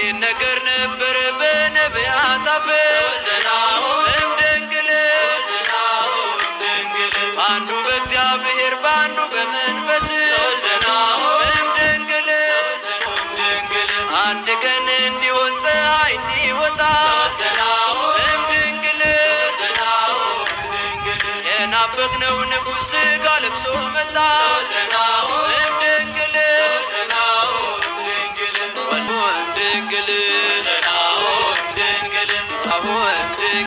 ሲነገር ነበር በነቢያት አፍ እምድንግል በአንዱ በእግዚአብሔር በአንዱ በመንፈስ እምድንግል አንድ ቀን እንዲሆን ፀሐይ እንዲወጣ እምድንግል የናፈቅነው ንጉሥ ሥጋ ለብሶ መጣ እምድንግል